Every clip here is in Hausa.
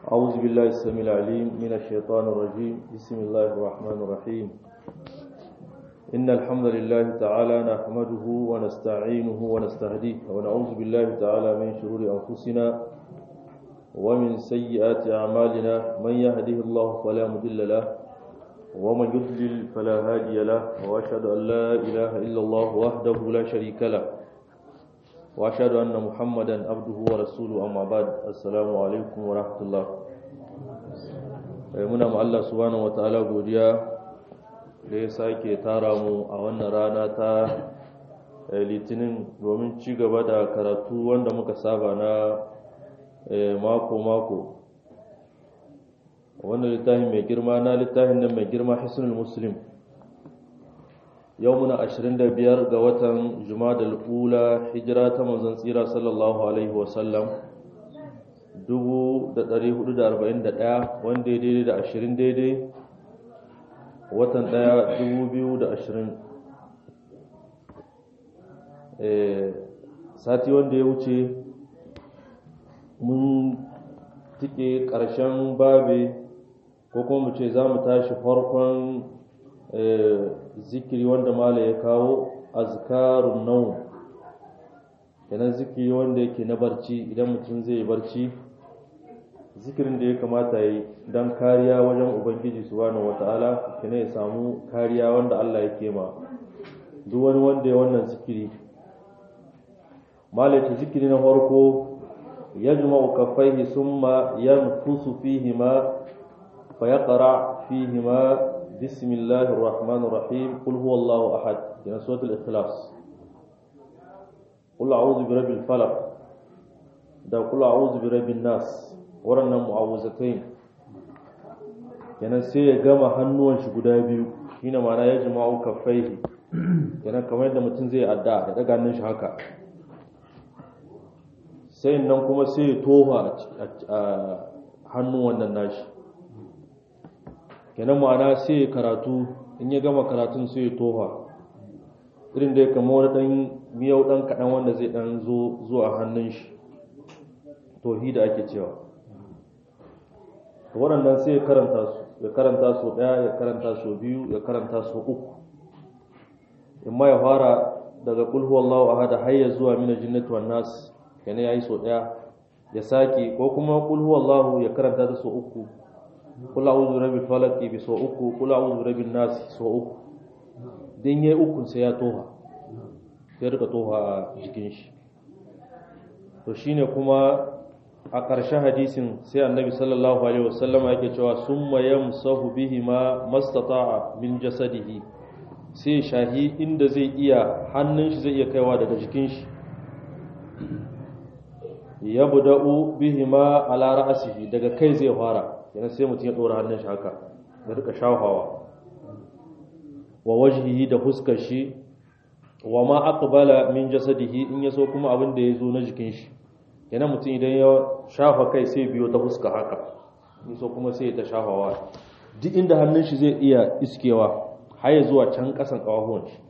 أعوذ بالله السميع العليم من الشيطان الرجيم بسم الله الرحمن الرحيم إن الحمد لله تعالى نحمده ونستعينه ونستهديه ونعوذ بالله تعالى من شرور أنفسنا ومن سيئات أعمالنا من يهده الله فلا مضل له ومن يضلل فلا هادي له وأشهد أن لا إله إلا الله وحده لا شريك له وأشهد أن محمدا عبده ورسوله أما بعد السلام عليكم ورحمة الله muna ma Allah subhanahu wataala godiya da ya sake tara mu a wannan rana ta litinin domin ci gaba da karatu wanda muka saba na mako-mako wannan littafin mai girma na littafin nan mai girma hisnul muslim yau muna 25 ga watan jumadal ula hijira ta manzon tsira sallallahu alaihi wasallam 1441 wanda ya daidai da 20 daidai watan 1 2020 sati wanda ya wuce mun tike ƙarshen babe ko kuma mu ce za mu tashi farkon zikiri wanda mala ya kawo azkarun nau kenan zikiri wanda yake na barci idan mutum zai yi barci zikirin da ya kamata yi don kariya wajen ubangiji subhanahu wata'ala kenan ya samu kariya wanda Allah ya ma duk wani wanda ya wannan zikiri mala ta zikiri na farko yajma'u kaffaihi summa yanfusu fihima فيقرأ فيهما بسم الله الرحمن الرحيم قل هو الله أحد من سورة الإخلاص قل أعوذ برب الفلق ده قل أعوذ برب الناس ورنا معوذتين kenan sai ya gama hannuwan shi guda biyu shine ma'ana ya jima'u kaffaihi kenan kamar yadda mutum zai adda da daga hannun shi haka sai nan kuma sai ya toha a hannun wannan nashi kenan ma'ana sai ya karatu in ya gama karatun sai ya toha irin da ya kama wani dan miyau dan kaɗan wanda zai dan zo zuwa hannun shi tohi da ake cewa waɗannan sai ya karanta su ya karanta su ɗaya ya karanta su biyu ya karanta su uku in ma ya fara daga kulhu wallahu ahada har ya zuwa mina jinnati wan nas kenan yayi so ɗaya ya sake ko kuma kulhu wallahu ya karanta ta so uku kul a'udhu birabbil falaq bi so uku kul a'udhu birabbin nas so uku din yayi uku sai ya toha sai rika toha a jikin shi to shine kuma a ƙarshen hadisin sai annabi sallallahu alaihi wasallam yake cewa summa yamsahu bihi ma mastata'a min jasadihi sai shahi inda zai iya hannun shi zai iya kaiwa daga jikin shi yabda'u bihi ma ala ra'sihi daga kai zai fara yana sai mutum ya ɗora hannun shi haka ya rika shafawa wa wajhihi da fuskar shi wa ma aqbala min jasadihi in yaso kuma abin da yazo na jikin shi yana mutum idan ya shafa kai sai biyo ta fuska haka in so kuma sai ta shafawa duk inda hannun shi zai iya iskewa har ya zuwa can kasan kawahuwan shi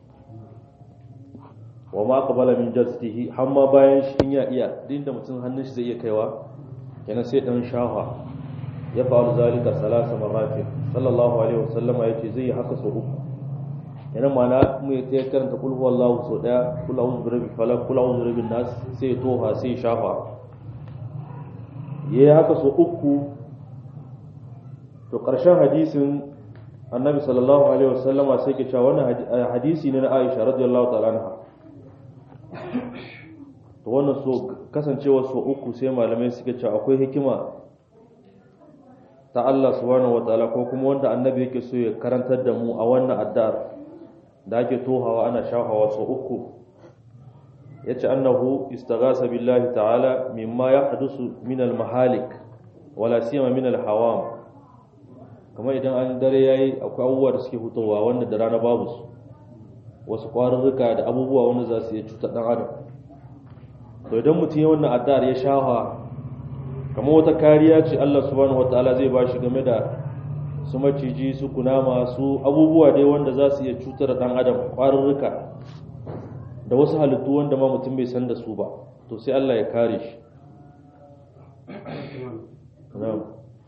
wa ma aqbala min jasadihi har ma bayan shi in ya iya duk inda mutum hannun shi zai iya kaiwa kenan sai dan shafa ya faru zalika salasa marratin sallallahu alaihi wasallam ya ce zai yi haka sau uku yana mana mu ya tsaye karanta kul huwallahu sau daya kul a'udhu birabbil falaq kul a'udhu birabbin nas sai toha sai shafa yayi haka sau uku to karshen hadisin annabi sallallahu alaihi wasallam sai ke cewa wannan hadisi ne na Aisha radiyallahu ta'ala anha to wannan so kasancewa sau uku sai malamai suke cewa akwai hikima ta Allah subhanahu wataala ko kuma wanda annabi yake so ya karantar da mu a wannan addar da ake tohawa ana shahawa sau uku yace annahu istaghasa billahi ta'ala mimma yahdusu min al-mahalik wala siyama min al-hawam kamar idan an dare yayi akwai abubuwa da suke fitowa wanda da rana babu su wasu kwarurruka da abubuwa wanda za su iya cutar dan adam to idan mutum ya wannan addar ya shafa kamar wata kariya ce Allah subhanahu wataala zai bashi game da su maciji su kunama su abubuwa dai wanda za su iya cutar da dan adam kwarurruka da wasu halittu wanda ma mutum bai san da su ba to sai Allah ya kare shi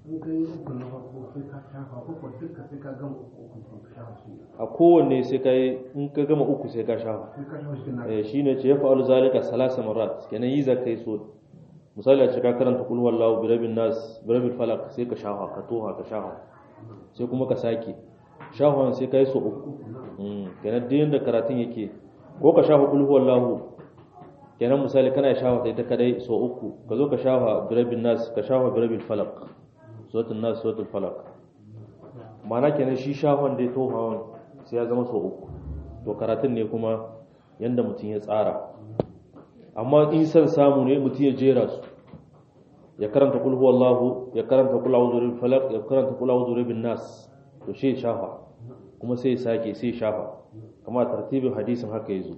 in ka yi uku na farko sai ka shafa uku duka sai ka gama uku uku ka shafa su a kowanne sai ka yi in ka gama uku sai ka shafa sai ka shafa shi na eh shine ce ya fa'alu zalika salasa marat kenan yi za ka yi so misali a ce ka karanta kul wallahu bi rabbin nas bi rabbil falaq sai ka shafa ka toha ka shafa sai kuma ka sake shafan sai ka yi so uku mm kenan duk yanda karatun yake ko ka shafa kul wallahu kenan misali kana shafa ta ita kadai so uku ka zo ka shafa bi rabbin nas ka shafa bi rabbil falaq suratul nas suratul falaq ma'ana kenan shi shafan dai tohawan sai ya zama so uku to karatun ne kuma yanda mutum ya tsara amma in san samu ne mutum ya jera su ya karanta kul huwallahu ya karanta kul a'udhu birabbil falaq ya karanta kul a'udhu birabbin nas to shi ya shafa kuma sai ya sake sai ya shafa kama tartibin hadisin haka yazo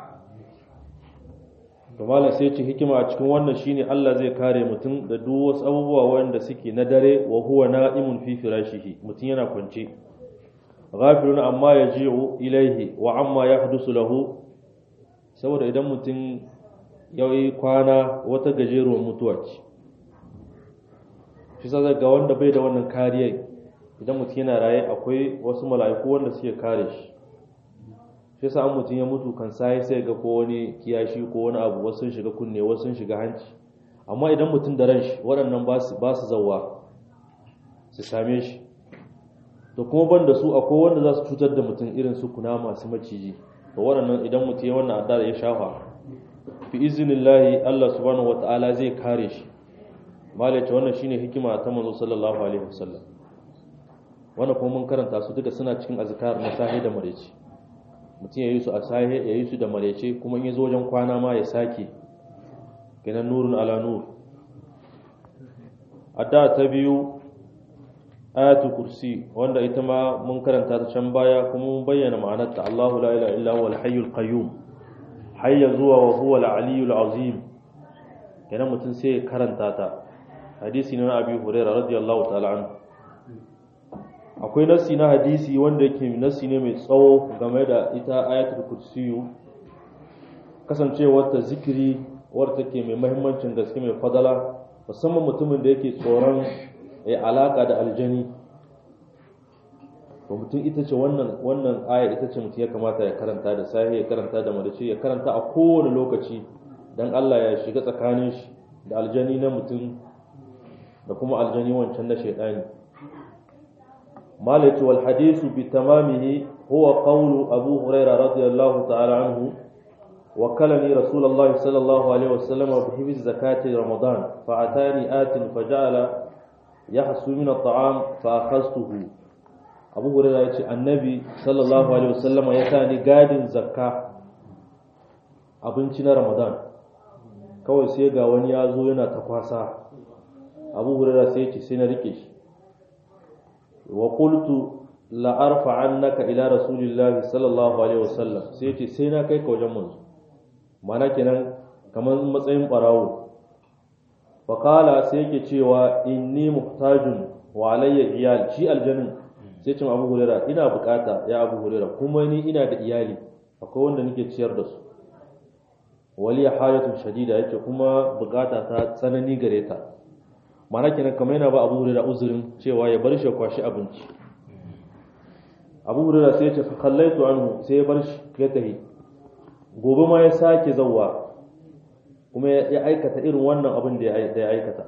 to malam sai ce hikima a cikin wannan shine Allah zai kare mutum da duk wasu abubuwa wanda suke na dare wa huwa na'imun fi firashihi mutum yana kwance ghafilun amma yaji'u ilaihi wa amma yahdusu lahu saboda idan mutum yayi kwana wata gajeruwar mutuwa ce shi sa ga wanda bai da wannan kariya idan mutum yana raye akwai wasu mala'iku wanda suke kare shi shi yasa an mutum ya mutu kan sai sai ga ko wani kiyashi ko wani abu wasu sun shiga kunne wasu sun shiga hanci amma idan mutum da ran shi waɗannan ba su ba su zawwa su same shi to kuma ban da su akwai wanda za su cutar da mutum irin su kuna masu maciji to waɗannan idan mutum ya wannan adda ya shafa fi iznillahi Allah subhanahu wataala zai kare shi malai ce wannan shine hikima ta manzo sallallahu alaihi wasallam wannan kuma mun karanta su duka suna cikin azkar na sahi da mareci mutum ya yi su a sahe ya yi su da marece kuma in ya zo wajen kwana ma ya sake ganin nurin ala nur adda ta biyu ayatu kursi wanda ita ma mun karanta ta can baya kuma mun bayyana ma'anarta Allahu la ilaha illa huwa al-hayyul qayyum hayya zuwa wa huwa al-aliyyul azim kenan mutum sai ya karanta ta hadisi na Abi Hurairah radiyallahu ta'ala anhu akwai nassi na hadisi wanda yake nassi ne mai tsawo game da ita ayatul kursiyu kasancewar ta zikiri wadda take mai mahimmancin gaske mai fadala musamman mutumin da yake tsoron ya alaka da aljani to mutum ita ce wannan wannan aya ita ce mutum ya kamata ya karanta da sahi ya karanta da madace ya karanta a kowane lokaci dan Allah ya shiga tsakanin shi da aljani na mutum da kuma aljani wancan na shaidani مالك والحديث بتمامه هو قول أبو هريرة رضي الله تعالى عنه وكلني رسول الله صلى الله عليه وسلم بحفظ زكاة رمضان فأتاني آت فجعل يحسو من الطعام فأخذته أبو هريرة يقول النبي صلى الله عليه وسلم يتاني قاد زكاة abinci na Ramadan kawai sai ga wani ya zo yana ta kwasa Abu Hurairah sai ya ce sai na rike shi wa qultu la arfa'annaka ila rasulillahi sallallahu alaihi wasallam sai ce sai na kai ka wajen manzo mana kenan kamar matsayin barawo fa qala sai yake cewa inni muhtajun wa alayya iyal shi aljannin sai ce Abu Huraira ina bukata ya Abu Huraira kuma ni ina da iyali akwai wanda nake ciyar da su wali hajatun shadida yake kuma bukata ta tsanani gare ta mana kenan kamar yana ba abu hurera uzurin cewa ya bar shi ya kwashi abinci abu hurera sai ya ce kallaitu anhu sai ya bar shi ya tahi gobe ma ya sake zawwa kuma ya aikata irin wannan abin da ya aikata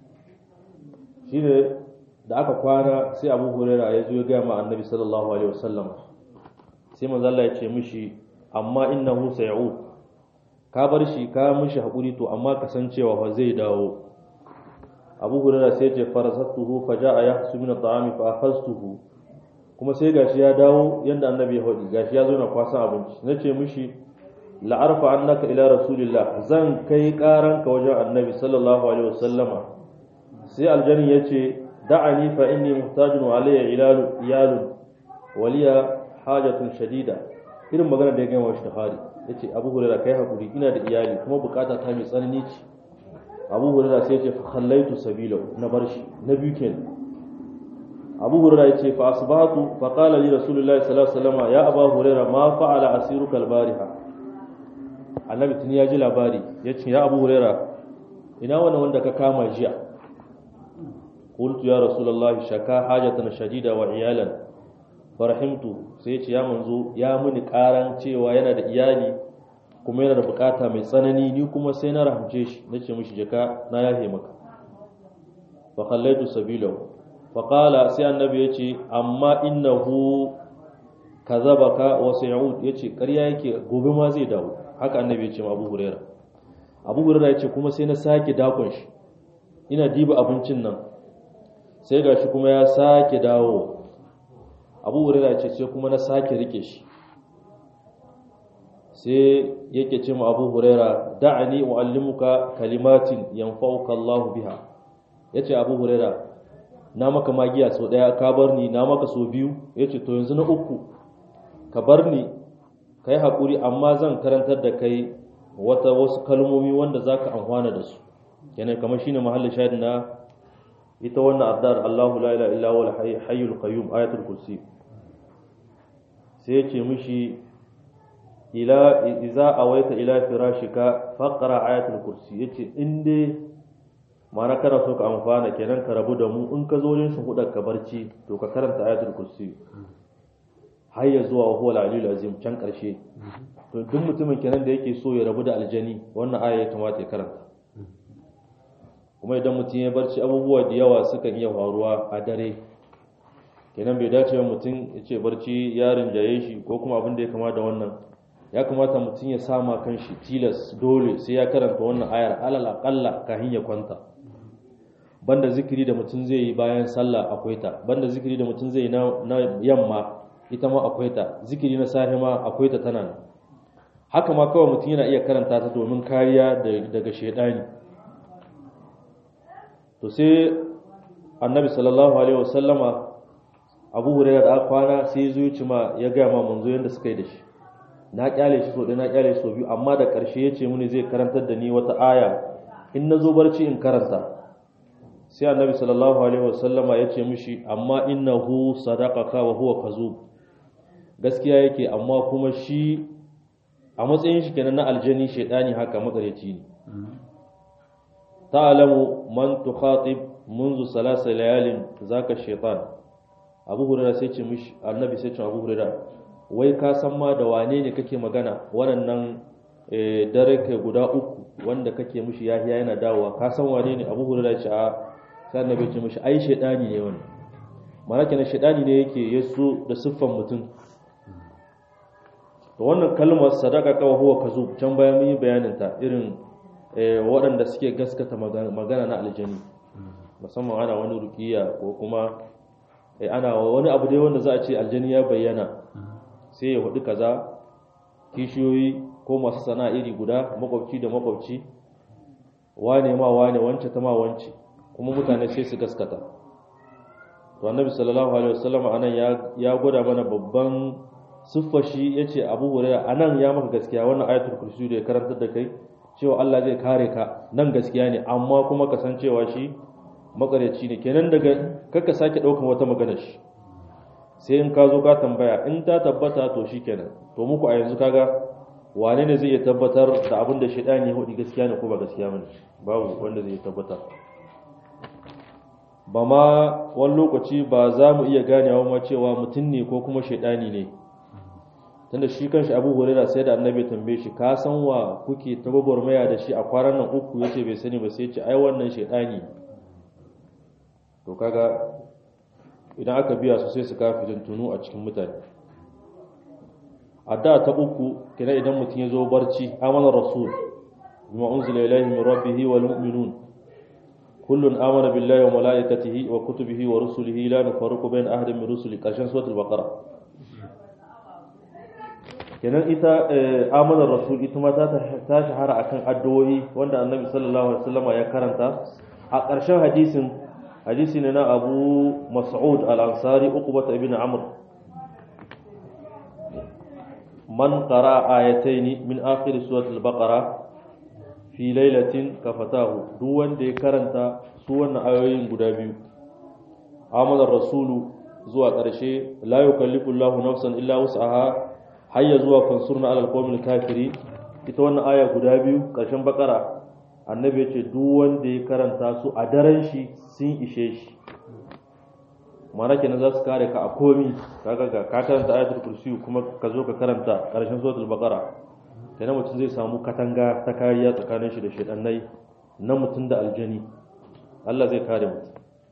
shi ne da aka kwana sai abu hurera ya zo ya gaya ma annabi sallallahu alaihi wasallam sai manzo Allah ya ce mishi amma innahu say'ud ka bar shi ka mishi hakuri to amma kasancewa fa zai dawo abu hurara sai ce farasattuhu fa ja'a yahsu min at'ami fa akhadtuhu kuma sai gashi ya dawo yanda annabi ya hodi gashi ya zo na kwasan abinci nace mishi la arfa annaka ila rasulillah zan kai karanka wajen annabi sallallahu alaihi wasallama sai aljani yace da'ani fa inni muhtajun wa alayya ilalu iyalun waliya hajatun shadida irin magana da ya gama shi da hari yace abu hurara kai hakuri ina da iyali kuma bukata ta mai tsanani ce abu hurara sai ce fa khallaitu sabila na bar shi na biyu kenan abu hurara ya ce fa asbahatu fa qala li rasulullahi sallallahu alaihi wasallam ya abu hurara ma fa'ala asiruka albariha annabi tun ya ji labari ya ce ya abu hurara ina wannan wanda ka kama jiya qultu ya rasulullahi shaka hajatan shadida wa iyalan farahimtu sai ya ce ya manzo ya muni karan cewa yana da iyali kuma yana da bukata mai tsanani ni kuma sai na rahamce shi nace mishi jaka na yahe maka fa khallaitu sabilahu fa qala sai annabi yace amma innahu kazabaka wa sayud yace ƙarya yake gobe ma zai dawo haka annabi yace ma Abu Hurairah Abu Hurairah yace kuma sai na sake dakon shi ina diba abincin nan sai gashi kuma ya sake dawo Abu Hurairah yace sai kuma na sake rike shi sai yake ce ma Abu Hurairah da'ani uallimuka kalimatin yanfa'uka Allah biha yace Abu Hurairah na maka magiya sau daya ka bar ni na maka sau biyu yace to yanzu na uku ka bar ni ka yi haƙuri amma zan karantar da kai wata wasu kalmomi wanda za ka amfana da su kenan kamar shine mahallin shahid na ita wannan addar Allahu la ilaha illa huwa hayyul qayyum ayatul kursi sai ya ce mishi ila idza awaita ila firashika faqra ayatul kursi yace in dai ma'ana kana so ka amfana kenan ka rabu da mu in ka zo yin shuhudar ka barci to ka karanta ayatul kursi har ya zuwa huwa al azim can karshe to duk mutumin kenan da yake so ya rabu da aljani wannan aya ya kamata ya karanta kuma idan mutum ya barci abubuwa da yawa sukan iya faruwa a dare kenan bai dace mutum ya ce barci ya rinjaye shi ko kuma abin da ya kama da wannan ya kamata mutum ya sama kan shi tilas dole sai ya karanta wannan ayar alal aqalla kafin ya kwanta banda zikiri da mutum zai yi bayan sallah akwai ta banda zikiri da mutum zai yi na yamma ita ma akwai ta zikiri na safe ma akwai ta tana haka ma kawai mutum yana iya karanta ta domin kariya daga shaidani to sai annabi sallallahu alaihi wasallama abu hurairah da kwana sai ya zo ya ci ma ya gaya ma manzo yadda suka yi da shi na kyale shi so ɗaya na kyale shi so biyu amma da ƙarshe ya ce mini zai karantar da ni wata aya in na zo barci in karanta sai annabi sallallahu alaihi wasallama ya ce mishi amma innahu sadaqaka wa huwa kazub gaskiya yake amma kuma shi a matsayin shi kenan na aljani shaidani haka makareci ne ta'lamu man tukhatib منذ ثلاث ليال ذاك الشيطان abu hurera sai ce mishi annabi sai ce abu hurera wai ka san ma da wane ne kake magana waɗannan dare kai guda uku wanda kake mishi yahiya yana dawowa ka san wane ne abu hurera ce a sai annabi ce mishi ai shaidani ne wani mana kenan shaidani ne yake yaso da siffan mutum to wannan kalmar sadaka kawa huwa kazub can bayan mun yi bayanin ta irin waɗanda suke gaskata magana na aljani musamman ana wani rukiya ko kuma ana wani abu dai wanda za a ce aljani ya bayyana sai ya hudu kaza kishiyoyi ko masu sana iri guda makwabci da makwabci wane ma wane wance ta ma wance kuma mutane sai su gaskata to annabi sallallahu alaihi wasallam anan ya ya gwada mana babban siffar shi yace Abu Hurairah anan ya maka gaskiya wannan ayatul kursi da ya karantar da kai cewa Allah zai kare ka nan gaskiya ne amma kuma ka san cewa shi makaryaci ne kenan daga kaka sake daukan wata magana shi sai in ka zo ka tambaya in ta tabbata to shikenan to muku a yanzu kaga wane ne zai iya tabbatar da abin da shaidani ya hudu gaskiya ne ko ba gaskiya bane babu wanda zai tabbatar ba ma wani lokaci ba za mu iya ganewa ma cewa mutum ne ko kuma shaidani ne tunda shi kanshi abu huraira sai da annabi tambaye shi ka san wa kuke ta gwagwarmaya da shi a kwanan nan uku yace bai sani ba sai ce ai wannan shaidani to kaga idan aka biya su sai su kafi tunu a cikin mutane a da ta uku kina idan mutum ya zo barci amana rasul bima unzila ilayhi min rabbihi wal mu'minun kullun amana billahi wa malaikatihi wa kutubihi wa rusulihi la nufarriqu bayna ahadin min rusuli karshen suratul baqara kenan ita amana rasul ita ma ta shahara akan addu'o'i wanda annabi sallallahu alaihi wasallam ya karanta a ƙarshen hadisin hadisi ne na abu mas'ud al-ansari uqbah ibn amr man qara ayataini min akhir surat al-baqara fi lailatin kafatahu duk wanda ya karanta su wannan ayoyin guda biyu amana rasulu zuwa ƙarshe la yukallifu Allahu nafsan illa wus'aha hayya zuwa fansurna alal qawmil kafiri ita wannan aya guda biyu ƙarshen bakara annabi ya ce duk wanda ya karanta su a daren shi sun ishe shi mana kenan za su kare ka a komi kaga ga ka karanta ayatul kursi kuma ka zo ka karanta karshen suratul baqara kenan mutum zai samu katanga ta kariya tsakanin shi da shedannai na mutum da aljani Allah zai kare mutum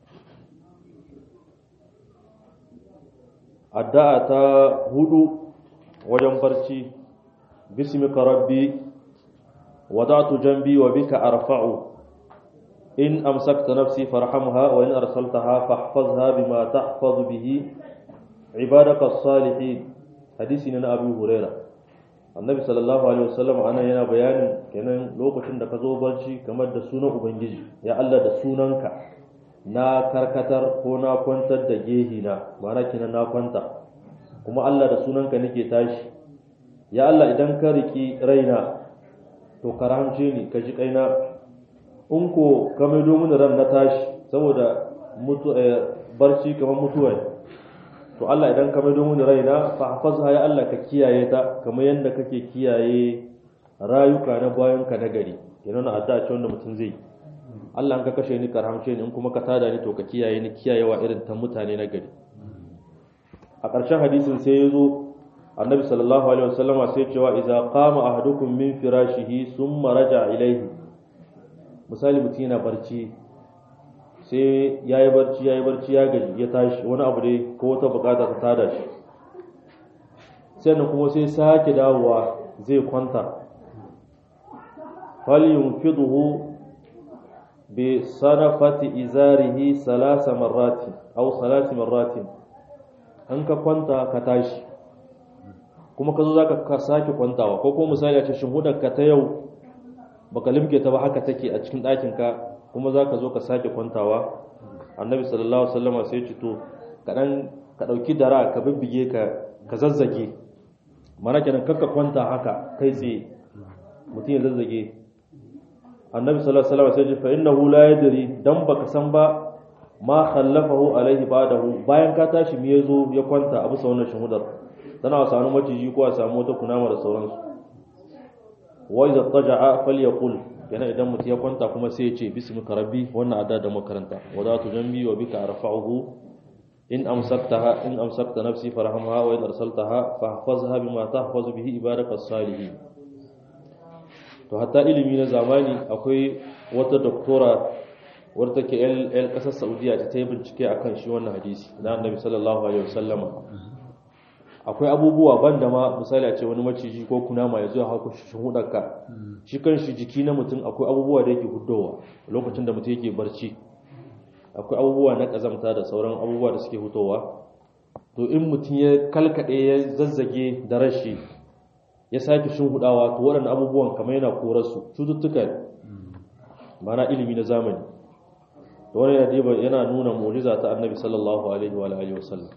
addu'a ta hudu wajen barci bismika rabbi wada'tu janbi wa bika arfa'u in amsakta nafsi farhamha wa in arsaltaha fahfazha bima tahfazu bihi ibadaka as-salihin hadisi ne na Abu Huraira Annabi sallallahu alaihi wasallam ana yana bayanin kenan lokacin da ka zo barci kamar da sunan ubangiji ya Allah da sunanka na karkatar ko na kwantar da gehi na ma'ana kenan na kwanta kuma Allah da sunanka nake tashi ya Allah idan ka riki raina to karamce ni ka ji kaina in ko ka maido mini ran na tashi saboda mutu barci kamar mutuwa ne to Allah idan ka maido mini raina fa hafazha ya Allah ka kiyaye ta kamar yadda kake kiyaye rayuka na bayan ka na gari kenan addu'a ce wanda mutum zai yi Allah ka kashe ni karhamce ni in kuma ka tada ni to ka kiyaye ni kiyayewa irin ta mutane na gari a ƙarshen hadisin sai ya zo annabi sallallahu alaihi wasallama sai cewa idza qama ahadukum min firashihi thumma raja ilayhi misali mutum yana barci sai yayi barci yayi barci ya gaji ya tashi wani abu dai ko wata bukata ta tada shi sannan kuma sai sake dawowa zai kwanta falyunfidhu بصنفة إزاره ثلاث مرات أو ثلاث مرات an ka kwanta ka tashi kuma ka zo za ka sake kwantawa ko kuma misali a ce ka ta yau baka limke ta ba haka take a cikin ɗakinka kuma za ka zo ka sake kwantawa annabi sallallahu alaihi wasallama sai ce to kaɗan ka ɗauki dara ka bibbige ka ka zazzage mana kenan kakka kwanta haka kai tsaye mutum ya zazzage annabi sallallahu alaihi wasallam sai ce fa innahu la yadri dan baka san ba ma khallafahu alaihi ba'dahu bayan ka tashi me yazo ya kwanta a bisa wannan shahudar tana a samu maciji ko a samu wata kunama da sauransu wa idza taja'a falyaqul yana idan mutum ya kwanta kuma sai ya ce bismika rabbi wannan adda da makaranta wa za tu jambi wa bika arfa'uhu in amsaktaha in amsakta nafsi farhamha wa in arsaltaha fahfazha bima tahfazu bihi ibadakas salihin to hatta ilimi na zamani akwai wata doktora wadda take yan kasar saudiya ta ta yi bincike a kan shi wannan hadisi na annabi sallallahu alaihi wasallama akwai abubuwa ban da ma misali a ce wani maciji ko kunama ya zo ya hauka shi hudarka shi kan shi jiki na mutum akwai abubuwa da yake hudowa lokacin da mutum yake barci akwai abubuwa na kazamta da sauran abubuwa da suke hutowa to in mutum ya kalkade ya zazzage da rashi ya sake hudawa to waɗannan abubuwan kamar yana korarsu cututtuka mana ilimi na zamani da wani yana nuna mu'jiza ta annabi sallallahu alaihi wa alihi wasallam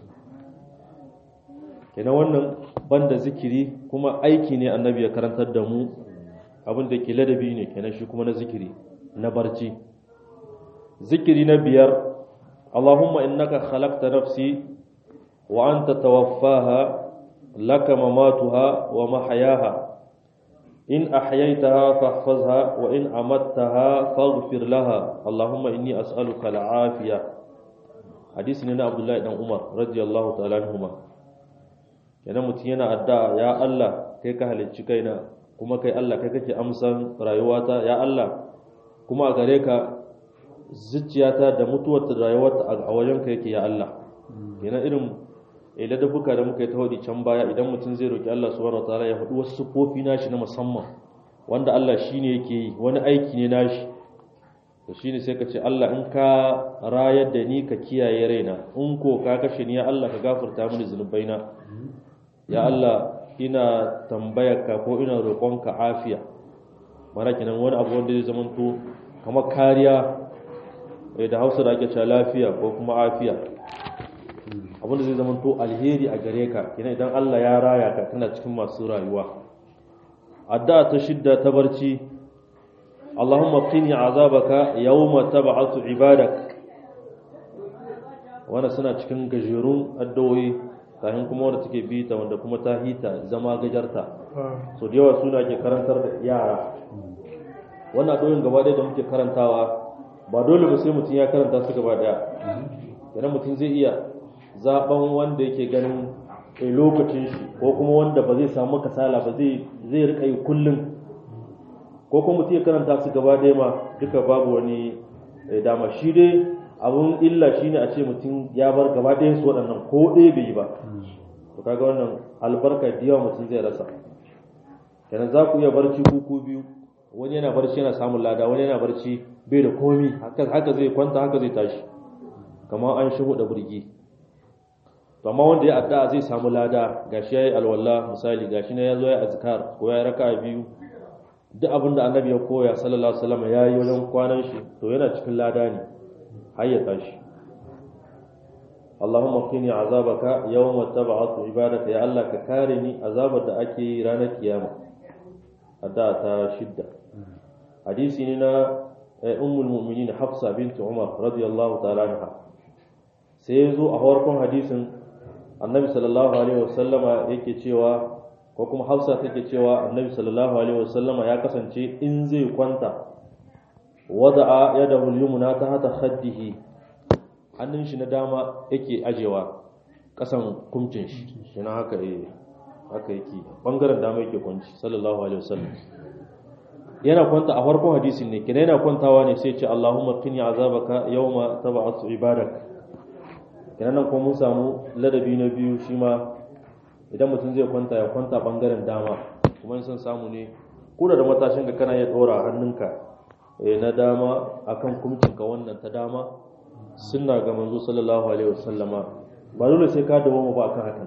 kenan wannan banda zikiri kuma aiki ne annabi ya karantar da mu abin da ke ladabi ne kenan shi kuma na zikiri na barci zikiri na biyar Allahumma innaka khalaqta nafsi wa anta tawaffaha laka mamatuha wa mahyaha in ahyaytaha fahfazha wa in amattaha faghfir laha Allahumma inni as'aluka al-afiya hadisi ne na Abdullahi dan Umar radiyallahu ta'ala anhuma kenan mutum yana addu'a ya Allah kai ka halicci kaina kuma kai Allah kai kake amsan rayuwata ya Allah kuma a gare ka zuciyata da mutuwarta da rayuwarta a wajen ka yake ya Allah kenan irin ladabuka da muka yi ta hudi can baya idan mutum zai roki Allah subhanahu wataala ya faɗi wasu sufofi nashi na musamman wanda Allah shine yake yi wani aiki ne nashi to shine sai ka ce Allah in ka rayar da ni ka kiyaye raina in ko ka kashe ni ya Allah ka gafarta mini zunubaina ya Allah ina tambayarka ko ina roƙonka afiya mana kenan wani abu wanda zai zama to kamar kariya da hausa da ake cewa lafiya ko kuma afiya abin da zai zama to alheri a gare ka kenan idan Allah ya raya ka kana cikin masu rayuwa addu'a ta shidda ta barci Allahumma qini azabaka yawma tab'atu ibadak wannan suna cikin gajerun addu'o'i kafin kuma wanda take bita wanda kuma ta hita zama gajarta so da yawa suna ke karantar da yara wannan addu'o'in gaba ɗaya da muke karantawa ba dole ba sai mutum ya karanta su gaba ɗaya idan mutum zai iya zaben wanda yake ganin a lokacin shi ko kuma wanda ba zai samu kasala ba zai zai rika yi kullum ko kuma mutum ya karanta su gaba ɗaya ma duka babu wani dama shi dai abun illa shine a ce mutum ya bar gaba ɗayan su waɗannan ko ɗaya bai yi ba to kaga wannan albarka da yawa mutum zai rasa kenan za ku iya barci kuku biyu wani yana barci yana samun lada wani yana barci bai da komi haka zai kwanta haka zai tashi kamar an shigo da burgi to amma wanda ya addu'a zai samu lada gashi yayi alwala misali gashi ne yazo ya azkar ko ya raka biyu duk abin da annabi ya koya sallallahu alaihi wasallam yayi wajen kwanan shi to yana cikin lada ne har ya tashi Allahumma qini azabaka yawma tab'atu ibadaka ya Allah ka kare ni azabar da ake yi ranar kiyama addu'a ta shidda hadisi ne na ummul mu'minin Hafsa bint Umar radiyallahu ta'ala anha sai yazo a farkon hadisin annabi sallallahu alaihi wasallama yake cewa ko kuma hausa take cewa annabi sallallahu alaihi wasallama ya kasance in zai kwanta wada'a yadahu al-yumna tahta khaddihi hannun shi na dama yake ajewa kasan kumcin shi yana haka eh haka yake bangaren dama yake kwanci sallallahu alaihi wasallam yana kwanta a farkon hadisin ne kina yana kwantawa ne sai ce Allahumma qini azabaka yawma tab'atu ibadak kenan nan kuma mun samu ladabi na biyu shi ma idan mutum zai kwanta ya kwanta bangaren dama kuma in san samu ne kuna da matashin ka kana ya dora hannunka na dama akan kumcinka wannan ta dama sunna ga manzo sallallahu alaihi wasallama ba dole sai ka dawo mu ba akan hakan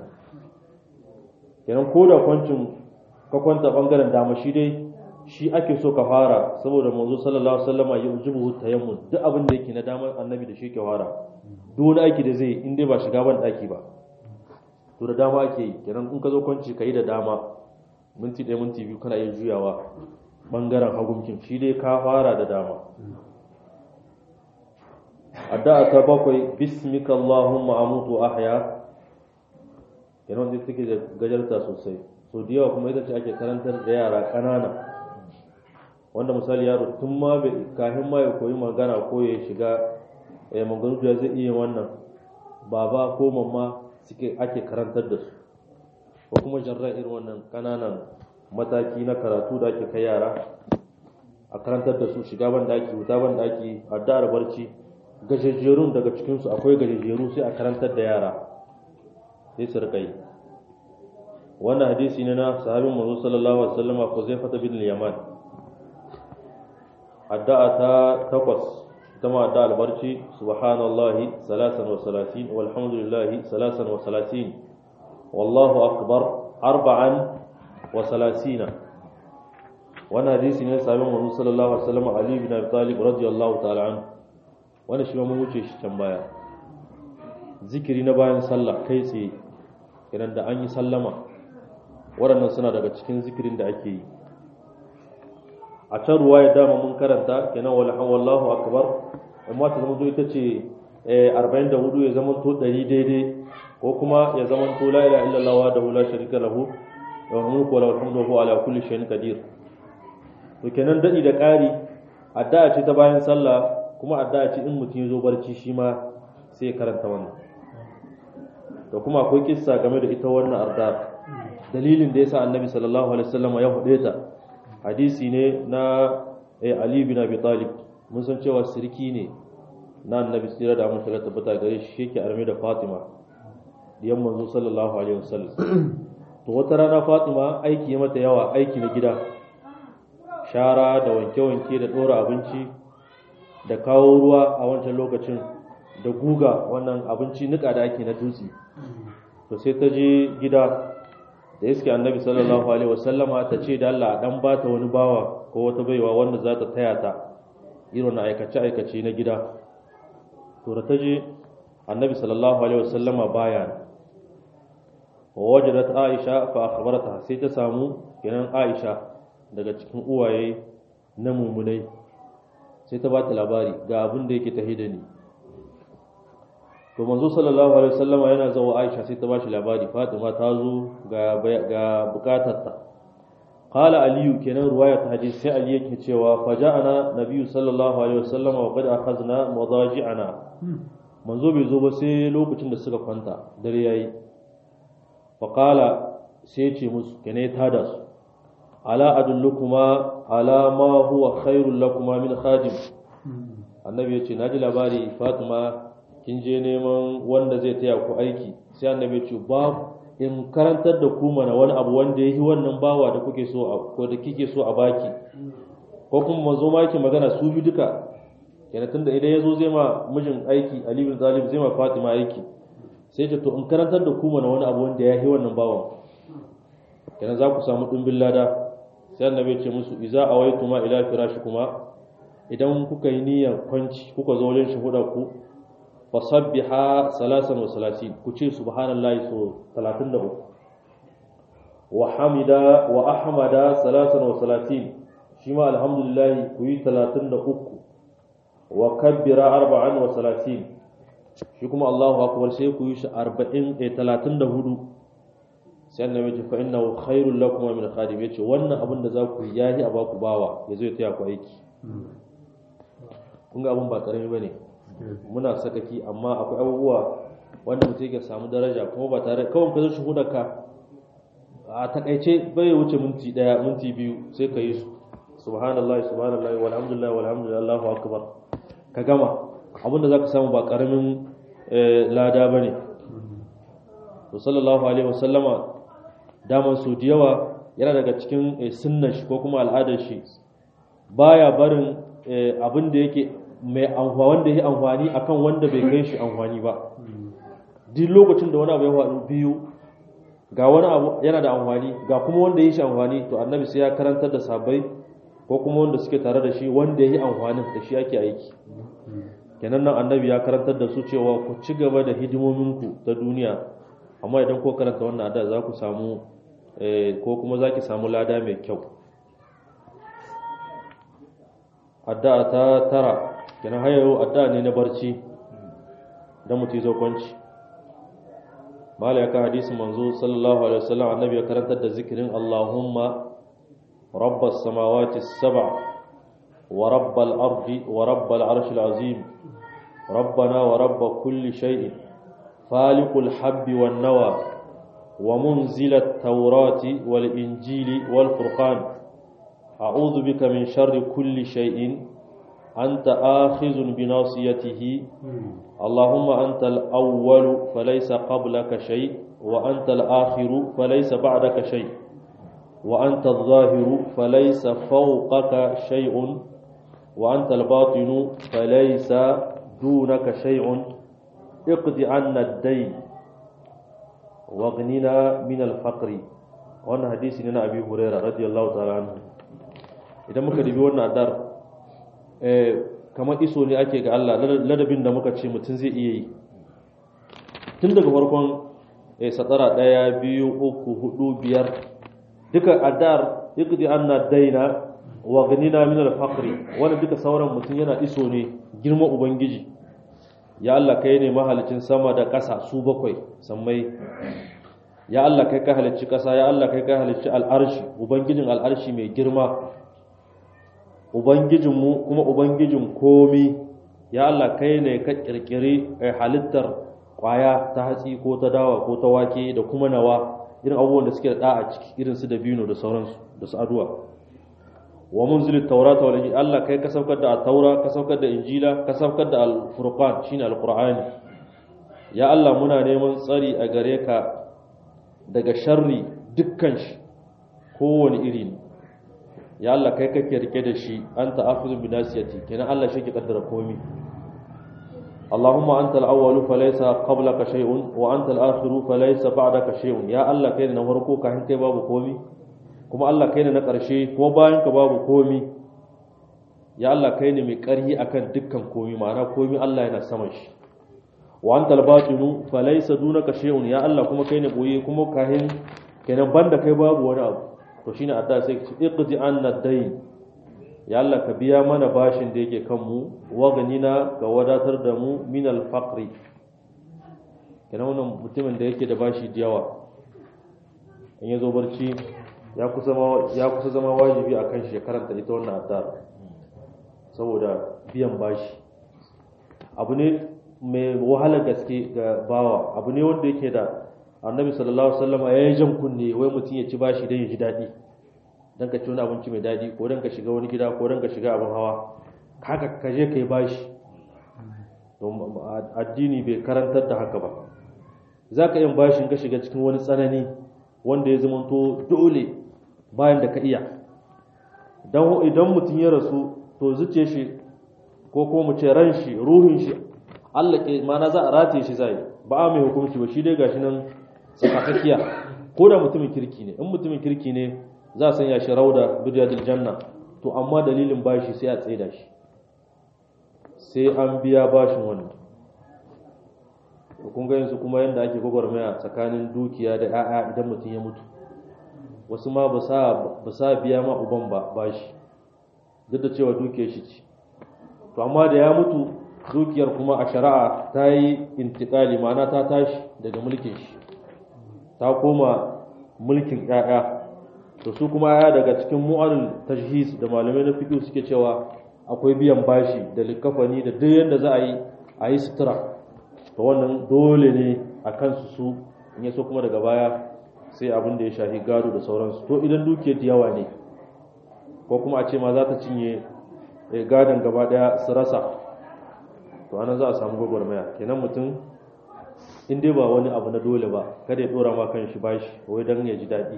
kenan ko da kwancin ka kwanta bangaren dama shi dai shi ake so ka fara saboda manzo sallallahu alaihi wasallama ya ujibu tayammun duk abin da yake na dama annabi da shi ke fara duk wani aiki da zai in dai ba shiga ban daki ba to da dama ake yi kenan in ka zo kwanci ka yi da dama minti ɗaya minti biyu kana iya juyawa ɓangaren hagunkin shi dai ka fara da dama addu'a ta bakwai bismika allahumma amutu ahya kenan wanda take da gajarta sosai so da yawa kuma ita ce ake karantar da yara ƙanana wanda misali yaro tun ma bai kafin ma ya koyi magana ko ya shiga eh magana da zai iya wannan baba ko mamma suke ake karantar da su ko kuma jarra irin wannan kananan mataki na karatu da ake kai yara a karantar da su shiga ban daki wuta ban daki addu'ar barci gajejjerun daga cikin su akwai gajejjeru sai a karantar da yara sai su rika yi wannan hadisi ne na sahabin manzo sallallahu alaihi wasallam Huzaifah bin Yaman addu'a ta takwas كما دعا البرشي سبحان الله ثلاثا وثلاثين والحمد لله ثلاثا وثلاثين والله أكبر أربعا وثلاثين وانا حديث ne sabon manzo sallallahu alaihi wasallam Ali bin Abi Talib radiyallahu ta'ala an wannan shi ma mun wuce shi can baya zikiri na bayan sallah kai tsaye idan da an yi sallama waɗannan suna daga cikin zikirin da ake yi a can ruwa ya dama mun karanta kenan wallahu akbar amma ta zama ita ce 44 ya zama to 100 daidai ko kuma ya zama to la ilaha illallah wa dahu la sharika lahu wa mulku wa lahu alhamdu wa huwa ala kulli shay'in qadir to kenan dadi da ƙari addu'a ce ta bayan sallah kuma addu'a ce in mutum ya zo barci shi ma sai ya karanta wannan da kuma akwai kissa game da ita wannan addu'a dalilin da yasa annabi sallallahu alaihi wasallam ya hude ta hadisi ne na Ali bin Abi Talib mun san cewa sirki ne na annabi tsira da amince da tabbata gare shi yake arme da Fatima diyan manzo sallallahu alaihi wasallam to wata rana Fatima aiki ya mata yawa aiki na gida shara da wanke-wanke da dora abinci da kawo ruwa a wancan lokacin da guga wannan abinci nika da ake na dutse to sai ta je gida da iske annabi sallallahu alaihi wasallama ta ce da Allah dan bata wani bawa ko wata baiwa wanda za ta taya ta irin aikace aikace na gida to da ta je annabi sallallahu alaihi wasallama baya wajadat aisha fa akhbarata sai ta samu kenan aisha daga cikin uwaye na mumunai sai ta bata labari ga abin da yake tahida ni to manzo sallallahu alaihi wasallama yana zuwa Aisha sai ta bashi labari Fatima ta zo ga ga bukatarta qala aliyu kenan ruwaya ta hadisi sai ali yake cewa faja'ana nabiyyu sallallahu alaihi wasallam wa qad akhadna madaji'ana manzo bai zo ba sai lokacin da suka kwanta dare yayi fa qala sai ce musu kenan ya tada su ala adullukuma ala ma huwa khairul lakuma min khadim annabi ya ce naji labari fatima kin je neman wanda zai taya ku aiki sai annabi ya ce babu in karantar da ku mana wani abu wanda ya yi wannan bawa da kuke so a ko da kike so a baki ko kuma mazo ma yake magana su bi duka kenan tunda idan ya zo zai ma mijin aiki Ali bin Talib zai ma Fatima aiki sai ce to in karantar da ku mana wani abu wanda ya yi wannan bawan kenan za ku samu dimbin lada sai annabi ya ce musu iza awaituma ila firashikuma idan kuka yi niyyar kwanci kuka zo wajen shuhuda ku fasabbiha salasan wa salasin ku ce subhanallahi so 33 wa hamida wa ahmada salasan wa salasin shi ma alhamdulillah ku yi 33 wa kabbira arba'an wa salasin shi kuma Allahu akbar sai ku yi shi 40 eh 34 sai annabi ya ce fa innahu khairul lakum min khadim yace wannan abin da za ku yi yayi a baku bawa yazo ya taya ku aiki kun ga abin ba karami bane muna sakaki amma akwai abubuwa wanda mutum yake samu daraja kuma ba tare kawai ka zo shuhudar ka a takaice bai wuce minti daya minti biyu sai ka yi su subhanallah subhanallah walhamdulillah walhamdulillah Allahu akbar ka gama abinda zaka samu ba karamin lada bane to sallallahu alaihi wasallama daman su da yawa yana daga cikin sunnar shi ko kuma al'adar shi baya barin abin da yake mai amfani wanda ya amfani akan wanda bai kai shi amfani ba duk lokacin da wani abu ya faru biyu ga wani abu yana da amfani ga kuma wanda ya shi amfani to annabi sai ya karantar da sabai ko kuma wanda suke tare da shi wanda ya yi amfanin da shi ake aiki kenan nan annabi ya karantar da su cewa ku ci gaba da hidimominku ta duniya amma idan ko karanta wannan ada za ku samu ko kuma za ki samu lada mai kyau addu'a ta tara kenan hayayo addu'a ne na barci dan mutum zo kwanci mala ya ka hadisin manzo sallallahu alaihi wasallam annabi ya karantar da zikirin Allahumma rabbas samawati sab'a wa rabbal ardi wa rabbal arshil azim ربنا ورب كل شيء فالق الحب والنوى ومنزل التوراة والإنجيل والفرقان أعوذ بك من شر كل شيء أنت آخذ بناصيته اللهم أنت الأول فليس قبلك شيء وأنت الآخر فليس بعدك شيء وأنت الظاهر فليس فوقك شيء وأنت الباطن فليس دونك شيء اقض عنا الدين واغننا من الفقر wannan hadisi ne na abi huraira radiyallahu ta'ala anhu idan muka dubi wannan adar eh kamar iso ne ake ga Allah ladabin da muka ce mutum zai iya yi tun daga farkon eh satara daya biyu uku hudu biyar duka adar yaqdi anna daina wa ghanina min al-faqri wannan duka sauran mutum yana iso ne girman ubangiji ya Allah kai ne mahalicin sama da ƙasa su bakwai sammai ya Allah kai ka halicci ƙasa ya Allah kai ka halicci al'arshi ubangijin al'arshi mai girma ubangijinmu kuma ubangijin komi ya Allah kai ne ka ƙirƙiri halittar ƙwaya ta hatsi ko ta dawa ko ta wake da kuma nawa irin abubuwan da suke da ɗa a ciki irin su da bino da sauransu da su aduwa wa munzil taurata wal injil Allah kai ka saukar da at-taura ka saukar da injila ka saukar da al-furqan shine al-qur'ani ya Allah muna neman tsari a gare ka daga sharri dukkan shi kowane iri ne ya Allah kai kake rike da shi anta akhudhu bi nasiyati kenan Allah shi ke kaddara komai Allahumma anta al-awwalu falaysa qablaka shay'un wa anta al-akhiru falaysa ba'daka shay'un ya Allah kai ne na farko kafin kai babu komai kuma Allah kai ne na ƙarshe kuma bayan ka babu komi ya Allah kai ne mai ƙarhi akan dukkan komi ma'ana komi Allah yana saman shi wa antal batinu falaysa dunaka shay'un ya Allah kuma kai ne boye kuma kahin kenan banda kai babu wani abu to shine adda sai ka ce iqdi anna dayn ya Allah ka biya mana bashin da yake kan mu wa ganina ka wadatar da mu min al faqri kenan wannan mutumin da yake da bashi da yawa in ya zo barci ya kusa ma ya kusa zama wajibi akan shi ya karanta ita wannan addu'a saboda biyan bashi abu ne mai wahala gaske ga bawa abu ne wanda yake da annabi sallallahu alaihi wasallam ya yi jan kunne wai mutum ya ci bashi don ya ji daɗi don ka ci wani abinci mai daɗi ko don ka shiga wani gida ko don ka shiga abin hawa haka ka je ka yi bashi addini bai karantar da haka ba za ka yin bashin ka shiga cikin wani tsanani wanda ya zamanto dole bayan da ka iya idan mutum ya rasu to zuce shi ko kuma mu ce ran shi ruhin shi Allah ke mana za a rataye shi zai ba a mai hukunci ba shi dai gashi nan tsakakakiya ko da mutumin kirki ne in mutumin kirki ne za a sanya shi rauda bidiyadil janna to amma dalilin bashi sai a tsaida shi sai an biya bashin wannan kun ga yanzu kuma yadda ake gwagwarmaya tsakanin dukiya da 'ya'ya idan mutum ya mutu wasu ma ba sa biya ma uban ba bashi duk da cewa dukiyar shi ce to amma da ya mutu dukiyar kuma a shari'a ta yi intikali ma'ana ta tashi daga mulkin shi ta koma mulkin 'ya'ya to su kuma 'ya'ya daga cikin mu'alul tajhis da malamai na fiqh suke cewa akwai biyan bashi da likafani da duk yadda za a yi a yi sutura to wannan dole ne a kansu su in yaso kuma daga baya sai abin da ya shahi gado da sauransu to idan dukiyar da yawa ne ko kuma a ce ma za ta cinye gadon gaba daya su rasa to anan za a samu gwagwarmaya kenan mutum in dai ba wani abu na dole ba kada ya dora ma kan shi bashi wai dan ya ji daɗi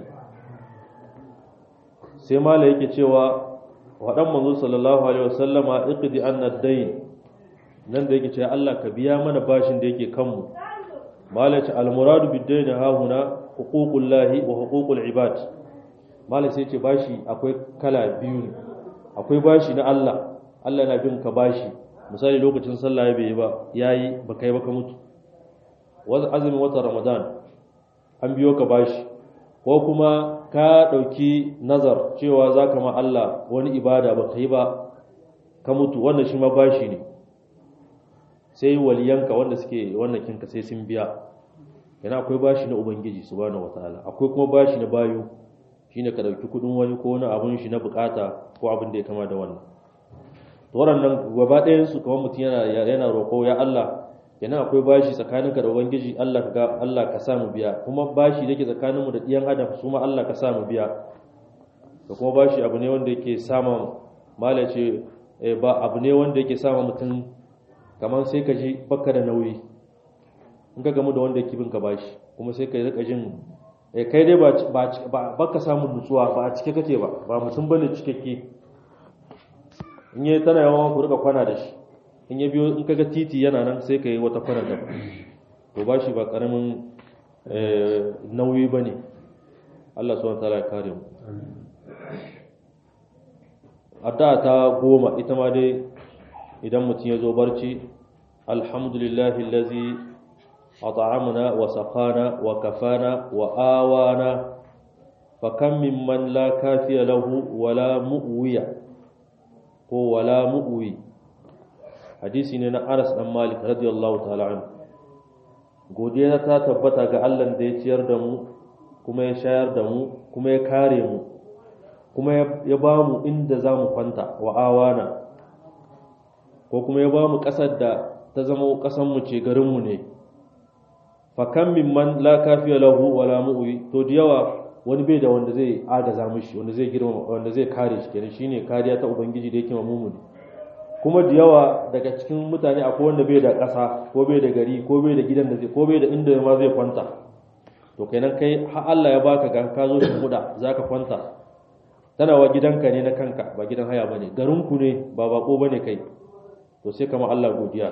sai mala yake cewa waɗan manzo sallallahu alaihi wasallama iqdi anna dayn nan da yake cewa Allah ka biya mana bashin da yake kanmu mala ce al muradu bid dayn ha huna huququllahi wa huququl ibad mala sai ce bashi akwai kala biyu ne akwai bashi na Allah Allah yana bin ka bashi misali lokacin sallah bai yi ba yayi ba kai ba ka mutu wasu azumin watan ramadan an biyo ka bashi ko kuma ka ɗauki nazar cewa za ka ma Allah wani ibada ba ka yi ba ka mutu wannan shi ma bashi ne sai waliyanka wanda suke wannan kinka sai sun biya yana akwai bashi na ubangiji subhanahu wataala akwai kuma bashi na bayu shine ka ɗauki kudin wani ko wani abun shi na bukata ko abin da ya kama da wannan to waɗannan gaba ɗayan su kamar mutum yana yana roƙo ya Allah yana akwai bashi tsakaninka da ubangiji Allah ka ga Allah ka sa mu biya kuma bashi da yake tsakaninmu da ɗiyan adam su ma Allah ka sa mu biya da kuma bashi abu ne wanda yake sama mala ce ba abu ne wanda yake sama mutum kamar sai ka ji baka da nauyi in ka gamu da wanda yake bin ka bashi kuma sai ka rika jin kai dai ba baka samun nutsuwa ba a cike kake ba ba mutum bane cikakke in yi tana yawan ku rika kwana da shi in ya biyo in kaga titi yana nan sai ka yi wata kwana da to ba shi ba karamin nauyi ba ne Allah suwan tala ya kare mu adda ta goma ita ma dai idan mutum ya zo barci alhamdulillahi lazi at'amna wa saqana wa kafana wa awana fa kam mimman la kafiya lahu wala mu'wiya ko wala mu'wi hadisi ne na Anas dan Malik radiyallahu ta'ala anhu godiya ta tabbata ga Allah da ya ciyar da mu kuma ya shayar da mu kuma ya kare mu kuma ya ba mu inda za mu kwanta wa awana ko kuma ya ba mu ƙasar da ta zama ƙasanmu ce garinmu ne fakan mimman la kafiya lahu wala mu'wi to da yawa wani bai da wanda zai agaza mishi wanda zai girma wanda zai kare shi kenan shine kariya ta ubangiji da yake mamumuni kuma da yawa daga cikin mutane akwai wanda bai da ƙasa ko bai da gari ko bai da gidan da zai ko bai da inda ma zai kwanta to kenan kai har Allah ya baka ga ka zo da kuda zaka kwanta tana wa gidanka ne na kanka ba gidan haya bane garinku ne ba bako bane kai to sai kama Allah godiya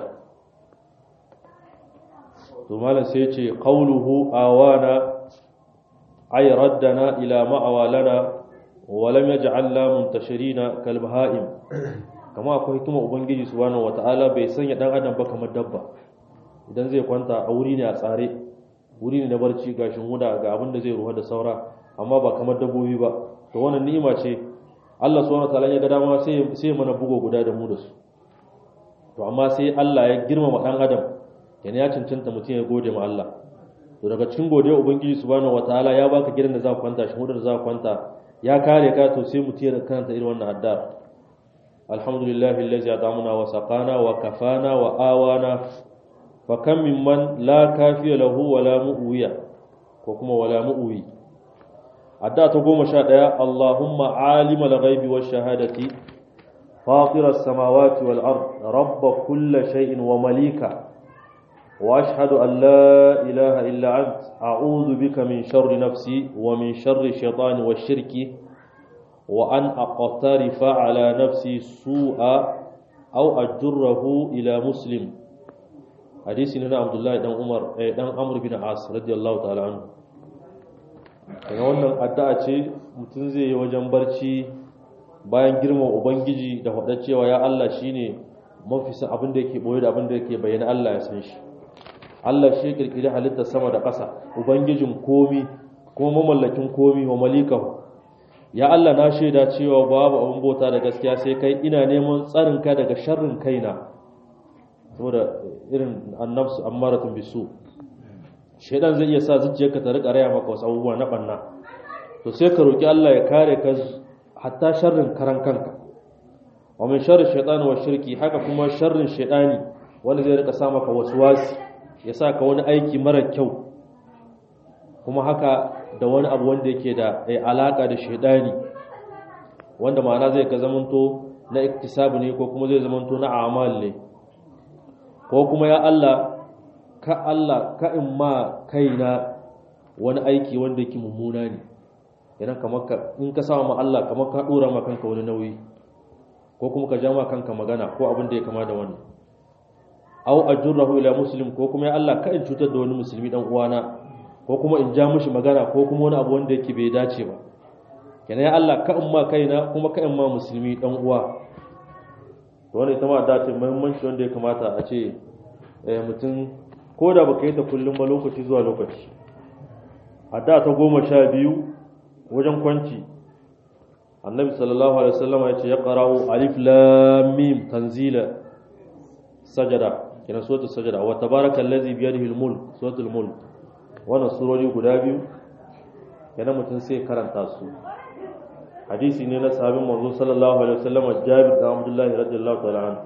to malam sai ce qawluhu awana ay raddana ila ma'awalana wa lam yaj'al la muntashirina kal baha'im kama akwai hikima ubangiji subhanahu wata'ala bai sanya dan adam ba kamar dabba idan zai kwanta a wuri ne a tsare wuri ne na barci gashin wuda ga abin da zai ruwa da saura amma ba kamar dabbobi ba to wannan ni'ima ce Allah subhanahu wataala ya ga dama sai sai mana bugo guda da mu da su to amma sai Allah ya girmama dan adam yana ya cancanta mutum ya gode ma Allah to daga cikin godiya ubangiji subhanahu wataala ya baka gidan da za ka kwanta shi da za ka kwanta ya kare ka to sai mutum ya karanta irin wannan addu'a alhamdulillahi allazi at'amuna wa saqana wa kafana wa awana fa kam mimman la kafiya lahu wala mu'wiya ko kuma wala mu'wi addu'a ta goma sha ɗaya Allahumma alimal ghaibi wash shahadati fatir as-samawati wal ard rabb kulli shay'in wa malika wa ashhadu an la ilaha illa ant a'udhu bika min sharri nafsi wa min sharri shaytani wash shirki wa an aqtarifa ala nafsi su'a aw ajurrahu ila muslim hadisi ne na Abdullahi dan Umar eh, dan Amr bin As radiyallahu ta'ala anhu daga wannan addu'a ce mutum zai yi wajen barci bayan girman ubangiji da faɗa cewa ya Allah shine mafi san abin da yake boye da abin da yake bayyana Allah ya san shi Allah shi kirkiri halittar sama da ƙasa ubangijin komi kuma mamallakin komi wa malikahu ya Allah na shaida cewa babu abin bauta da gaskiya sai kai ina neman tsarin ka daga sharrin kaina saboda irin annabsu ammaratun bisu shaidan zai iya sa zuciyarka ta rika raya maka wasu abubuwa na banna to sai ka roki Allah ya kare ka hatta sharrin karan kanka wa min sharri shaytan wa shirki haka kuma sharrin shaydani wanda zai rika sa maka waswasi ya sa ka wani aiki mara kyau kuma haka da wani abu wanda yake da alaka da shaydani wanda ma'ana zai ka zamanto na iktisabu ne ko kuma zai zamanto na amal ne ko kuma ya Allah ka Allah ka in ma kaina wani aiki wanda yake mummuna ne idan kamar ka in ka sama ma Allah kamar ka dora ma kanka wani nauyi ko kuma ka ja ma kanka magana ko abin da ya kama da wannan aw ajurrahu ila muslim ko kuma ya Allah ka in cutar da wani musulmi dan uwana ko kuma in ja mishi magana ko kuma wani abu wanda yake bai dace ba kenan ya Allah ka in ma kaina kuma ka in ma musulmi dan uwa to wannan ita ma da ta muhimmanci wanda ya kamata a ce mutum ko da baka yi ta kullum ba lokaci zuwa lokaci a da ta goma sha biyu wajen kwanci annabi sallallahu alaihi wasallam ya ce ya qara'u alif lam mim tanzila sajada kina suratul sajada wa tabarakal ladzi bi yadihi al-mulk suratul mulk wannan surori guda biyu yana mutum sai karanta su hadisi ne na sahabin manzo sallallahu alaihi wasallam Jabir da Abdullah radiyallahu ta'ala anhu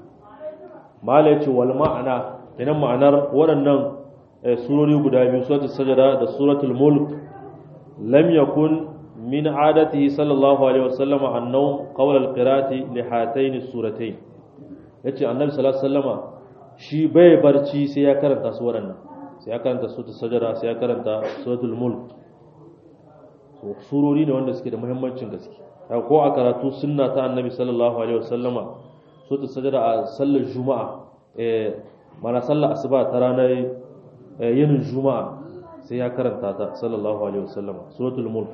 mala yace wal ma'ana kenan ma'anar waɗannan surori guda biyu suratul sajada da suratul mulk lam yakun min adatihi sallallahu alaihi wasallam annawm qawla alqira'ati li hatayn suratayn yace annabi sallallahu alaihi wasallama shi bai barci sai ya karanta su waɗannan sai ya karanta suratul sajada sai ya karanta suratul mulk so surori ne wanda suke da muhimmancin gaske ko a karatu sunna ta annabi sallallahu alaihi wasallama suratul sajada a sallar juma'a eh mana sallar asuba ta ranar yinin juma'a sai ya karanta ta sallallahu alaihi wasallam suratul mulk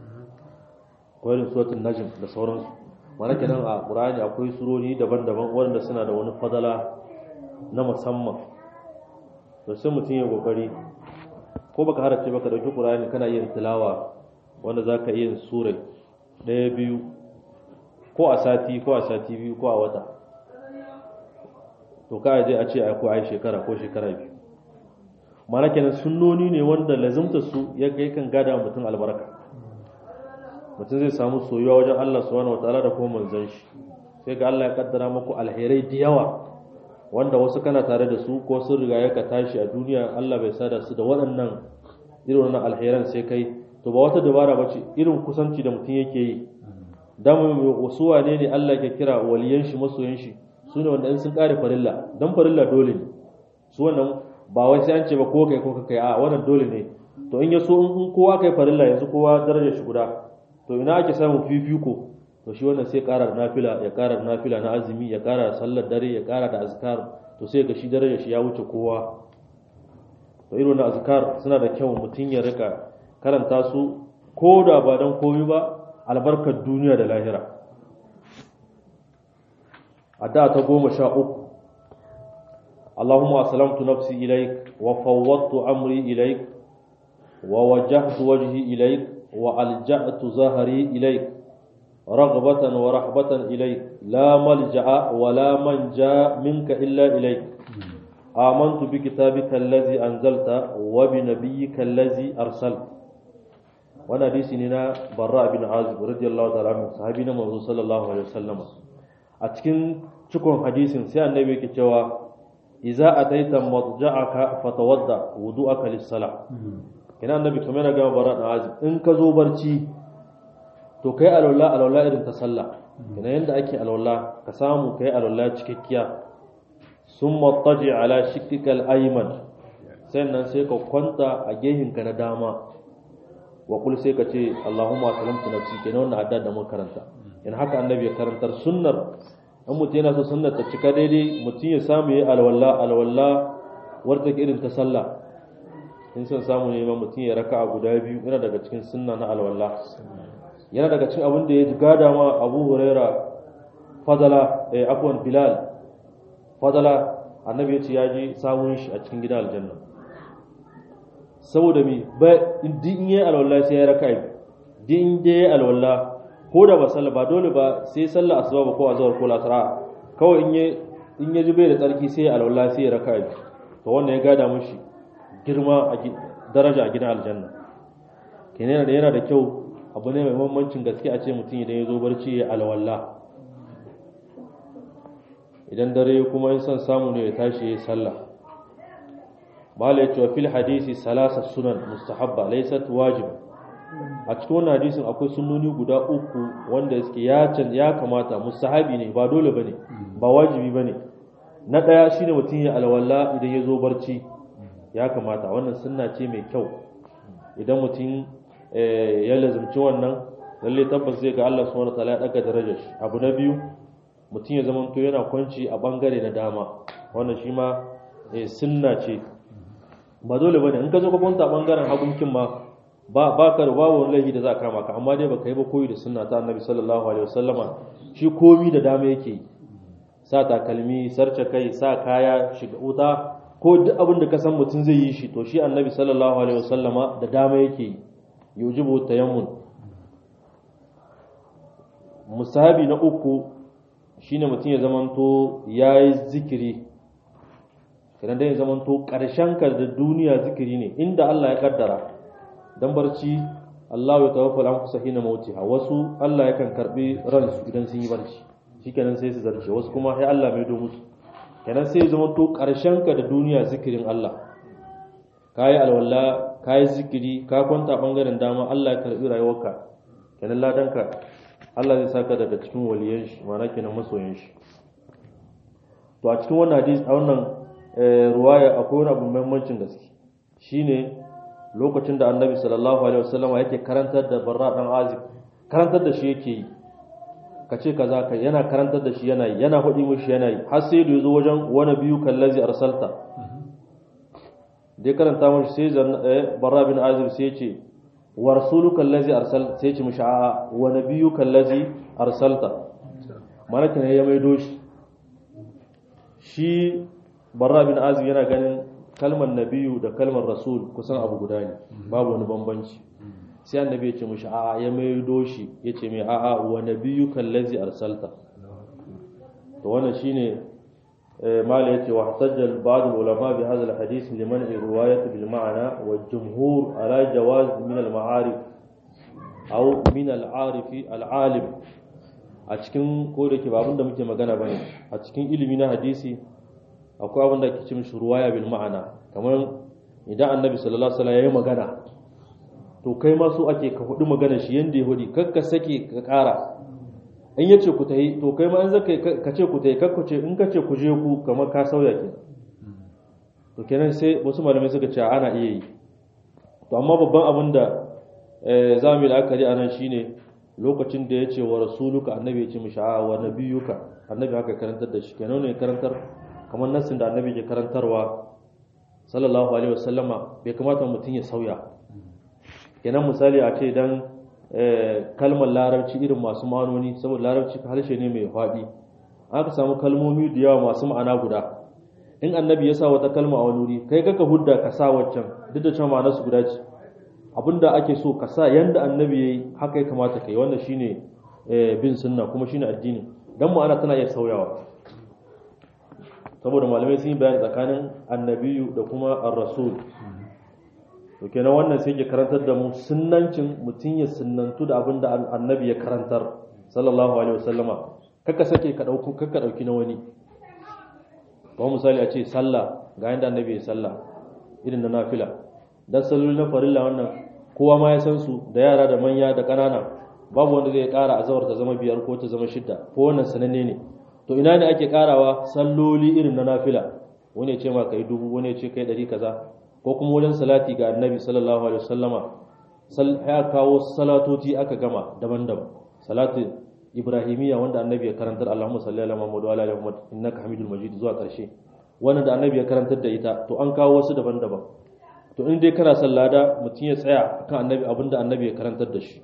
ko irin suratul najm da sauransu mana kenan a qur'ani akwai surori daban-daban wanda suna da wani fadala na musamman to sai mutum ya kokari ko baka harace baka dauki qur'ani kana yin tilawa wanda zaka iya yin sura daya biyu ko a sati ko a sati biyu ko a wata to ka je a ce ai ko ai shekara ko shekara biyu mana kenan sunnoni ne wanda lazimta su ya kai kan gada mutum albarka mutum zai samu soyuwa wajen Allah subhanahu wataala da kuma manzon shi sai ga Allah ya kaddara muku alherai da yawa wanda wasu kana tare da su ko sun riga ya ka tashi a duniya Allah bai sada su da waɗannan irin wannan alheran sai kai to ba wata dabara bace irin kusanci da mutum yake yi dan wasu wane ne Allah ke kira waliyan shi masoyan shi su ne wanda in sun kare farilla dan farilla dole ne su wannan ba wai sai an ce ba ko kai ko kai a wannan dole ne to in ya so in kowa kai farilla yanzu kowa darajar shi guda to ina ake samun fifiko to shi wannan sai ƙara da nafila ya ƙara da nafila na azumi ya ƙara da sallar dare ya ƙara da azkar to sai ga shi darajar shi ya wuce kowa to irin wannan azkar suna da kyau mutum ya rika karanta su ko da ba dan komai ba albarkar duniya da lahira a da ta goma sha uku اللهم أسلمت نفسي إليك وفوضت أمري إليك ووجهت وجهي إليك وألجأت ظهري إليك رغبة ورحبة إليك لا ملجأ ولا منجا منك إلا إليك amantu bi kitabika allazi anzalta wa bi nabiyyika allazi arsal wannan hadisi ne na barra bin azib radiyallahu ta'ala anhu sahabi na manzo sallallahu alaihi wasallam a cikin cikon hadisin sai annabi yake cewa idza ataita madja'aka fatawadda wudu'aka lis-salah ina annabi kamar yana gama bara da azib in ka zo barci to kai alwala alwala irin ta sallah ina yanda ake alwala ka samu kai alwala cikakkiya summa taji ala shikkikal ayman sannan sai ka kwanta a gehinka na dama wa kul sai ka ce Allahumma salamtu nafsi kenan wannan adda da mun karanta in haka annabi ya karantar sunnar an mutum yana so sunnar ta cika daidai mutum ya samu yi alwala alwala warta irin ta sallah in son samu ne ma mutum ya raka a guda biyu yana daga cikin sunna na alwala yana daga cikin abin da ya gada ma abu huraira fadala eh afwan bilal fadala annabi ya ce ya je samun shi a cikin gidan aljanna saboda mi ba in yi alwala sai ya raka din da ya alwala ko da ba sallah ba dole ba sai sallah asuba ba ko azhar ko lasara kawai in ya in ya ji bai da tsarki sai alwala sai ya raka to wannan ya gada mushi girma a daraja a gidan aljanna kenan da yana da kyau abu ne mai mamancin gaske a ce mutum idan ya zo barci ya alwala idan dare kuma in son samu ne ya tashi ya sallah mala ya ce fil hadisi salasa sunan mustahabba laysat wajib a cikin wannan hadisin akwai sunnoni guda uku wanda suke ya can ya kamata mustahabi ne ba dole bane ba wajibi bane na daya shine mutum ya alwala idan ya zo barci ya kamata wannan sunna ce mai kyau idan mutum ya lazumci wannan lalle tabbas zai ga Allah subhanahu wataala ya daga darajar shi abu na biyu mutum ya zama to yana kwanci a bangare na dama wannan shi ma sunna ce ba dole bane in ka zo ka kwanta bangaren hagunkin ma ba ba ka da babu wani laifi da za ka kama ka amma dai baka yi ba koyi da sunna ta annabi sallallahu alaihi wasallama shi komi da dama yake yi sa takalmi sarce kai sa kaya shiga wuta ko duk abin da ka san mutum zai yi shi to shi annabi sallallahu alaihi wasallama da dama yake yi yujibu tayammun musahabi na uku shine mutum ya zamanto yayi zikiri kiran da ya zamanto karshen ka da duniya zikiri ne inda Allah ya kaddara dan barci Allah ya tawaffal an kusa hina mautiha wasu Allah yakan karbi ransu idan sun yi barci shikenan sai su zarce wasu kuma sai Allah mai do musu kenan sai zama to ƙarshen ka da duniya zikirin Allah kayi alwala kayi zikiri ka kwanta bangaren dama Allah ya karbi rayuwarka kenan ladanka Allah zai saka daga cikin waliyan shi ma'ana kenan masoyan shi to a cikin wannan hadisi a wannan ruwaya akwai wani abu muhimmancin gaske shine lokacin da Annabi sallallahu alaihi wasallam yake karantar da Barra dan Azib karantar da shi yake yi ka ce kaza ka yana karantar da shi yana yi yana faɗi mushi yana yi har sai da yazo wajen wani biyu kallazi arsalta dai karanta mushi sai zan barra bin azib sai ya ce wa rasuluka allazi arsal sai ya ce mushi a'a wa nabiyuka allazi arsalta malaka ne ya maido shi shi barra bin azib yana ganin kalmar nabiyu da kalmar rasul kusan abu guda ne babu wani bambanci sai annabi ya ce mishi a'a ya maido shi ya ce mai a'a wa nabiyyu kallazi arsalta to wannan shine mala yace wa hasajjal ba'd ulama bi hadha alhadith liman riwayat bil ma'na wa jumhur ala jawaz min al ma'arif aw min al arif al alim a cikin ko da ke ba abin da muke magana bane a cikin ilimi na hadisi akwai abin da ake ce mishi ruwaya bil ma'ana kamar idan annabi sallallahu alaihi wasallam ya yi magana to kai ma so ake ka hudu magana shi yanda ya hudi kakka sake ka kara in yace ku tayi to kai ma in zaka ka ce ku tayi kakku ce in ka ce ku je ku kamar ka sauya ke to kenan sai wasu malamai suka ce ana iya yi to amma babban abin da za mu yi la'akari a nan shine lokacin da ya ce wa rasuluka annabi ya ce mishi a wa nabiyuka annabi haka karantar da shi kenan ne karantar kamar nassin da annabi ke karantarwa sallallahu alaihi wasallama bai kamata mutum ya sauya kenan misali a ce dan kalmar larabci irin masu ma'anoni saboda larabci harshe ne mai faɗi aka samu kalmomi da yawa masu ma'ana guda in annabi ya sa wata kalma a wani wuri kai kaka hudda ka sa waccan duk da cewa ma'anar su guda ce abinda ake so ka sa yanda annabi yayi haka ya kamata kai wannan shine bin sunna kuma shine addini dan ma'ana tana iya sauyawa saboda malamai sun yi bayani tsakanin annabiyu da kuma ar-rasul to kenan wannan sai ke karantar da mu sunnancin mutum ya sunnantu da abin da annabi ya karantar sallallahu alaihi wasallama kaka sake ka dauko kaka dauki na wani ba misali a ce sallah ga yanda annabi ya sallah irin na nafila dan salloli na farilla wannan kowa ma ya san su da yara da manya da ƙanana babu wanda zai ƙara azawar ta zama biyar ko ta zama shidda ko wannan sananne ne to ina ne ake ƙarawa salloli irin na nafila wani ya ce ma kai dubu wani ya ce kai ɗari kaza ko kuma wajen salati ga annabi sallallahu alaihi wasallama ya kawo salatoci aka gama daban-daban salatu ibrahimiyya wanda annabi ya karantar Allahumma salli ala Muhammad wa ala ali Muhammad innaka Hamidul Majid zuwa karshe wannan da annabi ya karantar da ita to an kawo wasu daban-daban to in dai kana son lada mutum ya tsaya kan annabi abinda annabi ya karantar da shi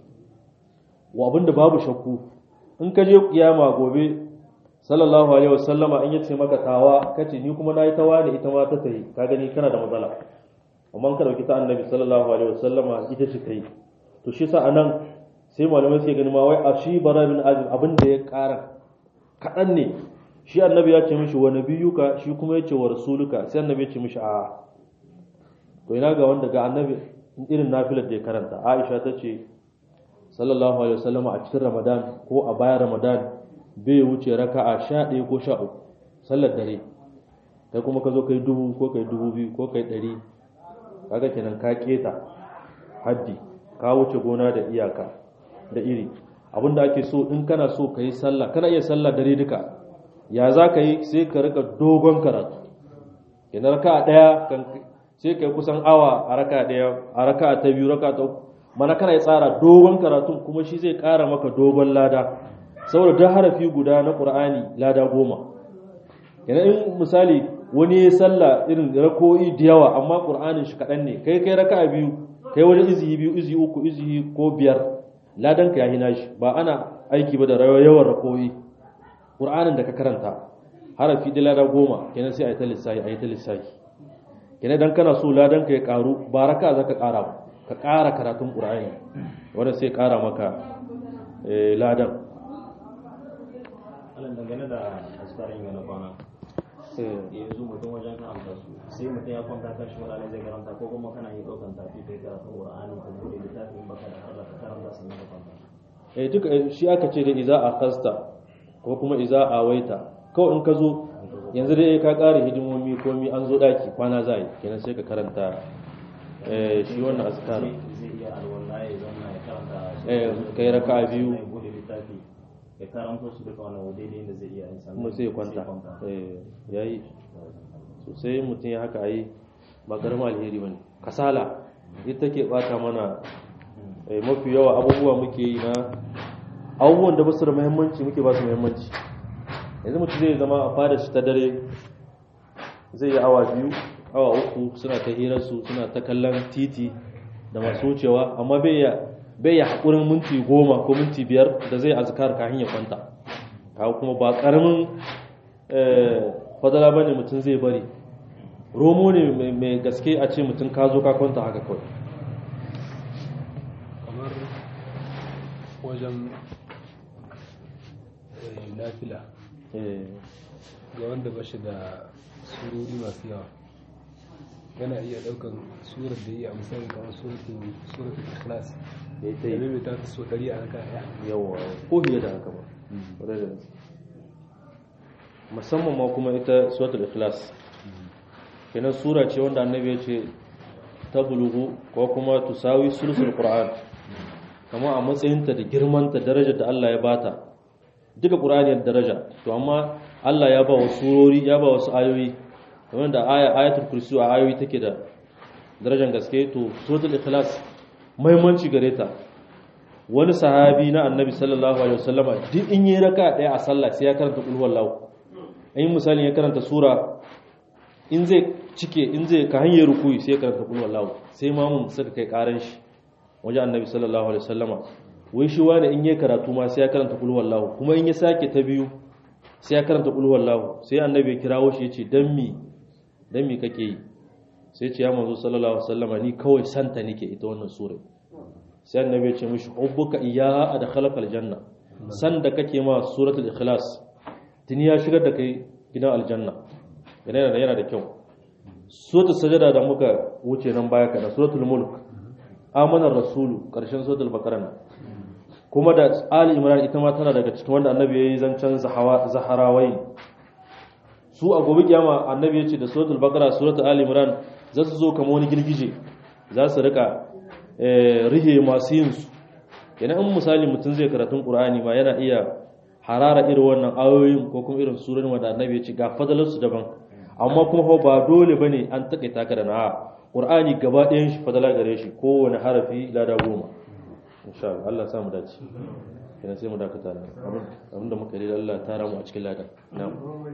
wa abinda babu shakku in ka je kiyama gobe sallallahu alaihi wasallama in yace maka tawa kace ni kuma nayi tawa ne ita ma ta tayi ka gani kana da matsala amma ka dauki ta annabi sallallahu alaihi wasallama ita ce kai to shi sa anan sai malamai suke gani ma wai a shi bara bin azim abin da ya ƙara kaɗan ne shi annabi ya ce mishi wa nabiyuka shi kuma ya ce wa rasuluka sai annabi ya ce mishi a to ina ga wanda ga annabi irin nafilar da ya karanta aisha ta ce sallallahu alaihi wasallam a cikin ramadan ko a bayan ramadan bai wuce raka'a sha ɗaya ko sha uku sallar dare kai kuma ka zo kai dubu ko kai dubu biyu ko kai ɗari kaga kenan ka keta haddi ka wuce gona da iyaka da iri abinda ake so in kana so ka yi sallah kana iya sallah dare duka ya za ka yi sai ka rika dogon karatu yana raka daya sai ka yi kusan awa a raka daya a raka ta biyu raka ta uku mana kana yi tsara dogon karatu kuma shi zai kara maka dogon lada saboda duk harafi guda na qur'ani lada goma yana in misali wani ya sallah irin rako'i da yawa amma qur'anin shi kaɗan ne kai kai raka biyu kai wajen izihi biyu izihi uku izihi ko biyar ladan ka yahi nashi ba ana aiki ba da yawan rakoyi qur'anin da ka karanta harafi da lada goma kenan sai a yi ta lissafi a yi ta lissafi kenan dan kana so ladan ka ya karu ba raka zaka kara ba ka kara karatun qur'ani wanda sai kara maka ladan alan dangane da askarin yana kwana yanzu mutum wajen karanta su sai mutum ya kwanta kan shi wani zai karanta ko kuma kana yi ɗaukan tafi kai karatun qur'ani ko bude littafin baka da har ka karanta sannan ka kwanta eh duka shi aka ce da iza a kasta ko kuma iza a waita kawai in ka zo yanzu dai ka ƙara hidimomi komi an zo daki kwana za yi kenan sai ka karanta shi wannan azkar zai iya alwala ya zama ya karanta su eh kai raka'a biyu ya bude littafi ya karanto su duka wani daidai da zai iya yin sannan kuma sai ya kwanta eh yayi sosai mutum ya haka yi ba garma alheri bane kasala ita take bata mana mafi yawa abubuwa muke yi na abubuwan da basu da muhimmanci muke ba su muhimmanci yanzu mutum zai zama a fada shi ta dare zai yi awa biyu awa uku suna ta hirarsu suna ta kallon titi da masu wucewa amma bai ya bai ya haƙurin minti goma ko minti biyar da zai azkar kafin ya kwanta kawo kuma ba ƙaramin fadala bane mutum zai bari romo ne mai gaske a ce mutum ka zo ka kwanta haka kawai kamar wajen lafila ga wanda ba shi da surori masu yawa yana iya daukan surar da yi a misali kamar suratul ikhlas ya ta da yi mai ta so ɗari a raka ɗaya yawa ko fiye da haka ba ƙwarai da gaske. musamman ma kuma ita suratul ikhlas kenan sura ce wanda annabi ya ce ta bulugu ko kuma tusawi sulusul qur'an kama a matsayinta da girmanta darajar da Allah ya bata duka qur'ani da daraja to amma Allah ya ba wa surori ya ba wasu ayoyi kamar da aya ayatul kursi a ayoyi take da darajar gaske to suratul ikhlas muhimmanci gare ta wani sahabi na annabi sallallahu alaihi wasallama duk in yi raka daya a sallah sai ya karanta qul huwallahu in misali ya karanta sura in zai cike in zai ka hanyar rukuyi sai ya karanta qul huwallahu sai mamun suka kai karan shi wajen annabi sallallahu alaihi wasallama wai shi wani in yi karatu ma sai ya karanta qul huwallahu kuma in ya sake ta biyu sai ya karanta qul huwallahu sai annabi ya kirawo shi yace dan mi dan mi kake yi sai ce ya manzo sallallahu alaihi wasallama ni kawai santa nake ita wannan sura sai annabi ya ce mishi hubbuka iyyaha adkhalaka aljanna san da kake ma suratul ikhlas tuni ya shigar da kai gidan aljanna yana da yana da kyau suratul sajada da muka wuce nan baya kana suratul mulk amanar rasulu karshen suratul baqara nan kuma da ali imran ita ma tana daga cikin wanda annabi yayi zancen zahawa zaharawai su a gobe kiyama annabi yace da suratul baqara suratul ali imran za su zo kamar wani girgije za su rika rihe masu yin su yana in misali mutum zai karatun qur'ani ma yana iya harara irin wannan ayoyin ko kuma irin surorin wanda annabi ya ce ga fadalar su daban amma kuma ba dole bane an takaita ka da na qur'ani gaba ɗayan shi fadala gare shi kowane harafi lada goma insha Allah Allah sa mu dace kina sai mu dakata nan abinda muka yi Allah ta ramu a cikin ladan na'am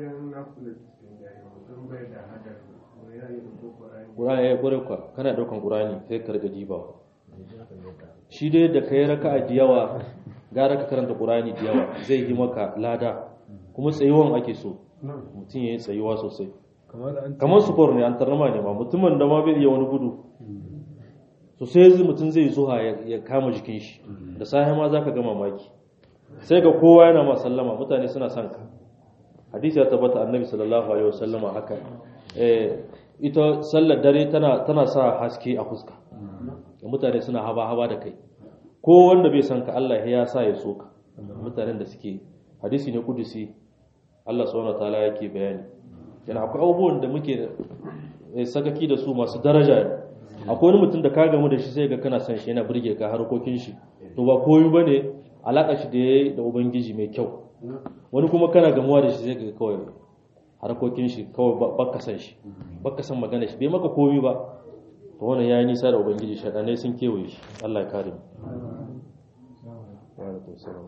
Qur'ani ya kore ka kana daukan Qur'ani sai ka riga dibawa shi dai da kai raka'a da yawa gara ka karanta Qur'ani da yawa zai yi maka lada kuma tsayuwan ake so mutum yayi tsayuwa sosai kamar sport ne an tarnama ne ma mutumin da ma bai iya wani gudu so sai mutum zai zuha ya kama jikin shi da safe ma zaka ga mamaki sai ga kowa yana ma sallama mutane suna son ka hadisi ya tabbata annabi sallallahu alaihi wasallama haka eh ita sallar dare tana tana sa haske a fuska mutane suna haba haba da kai ko wanda bai san ka Allah ya sa ya so ka mutanen da suke hadisi ne kudusi Allah subhanahu wataala yake bayani yana akwai abubuwan da muke sakaki da su masu daraja akwai wani mutum da ka gamu da shi sai ga kana son shi yana burge ka harkokin shi to ba koyi bane alaka shi da yayi da ubangiji mai kyau wani kuma kana gamuwa da shi sai ga kawai harkokin shi kawai baka san shi baka san magana shi bai maka komi ba to wannan yayi nisa da ubangiji shaɗanai sun kewaye shi Allah ya kare mu wa alaikum salam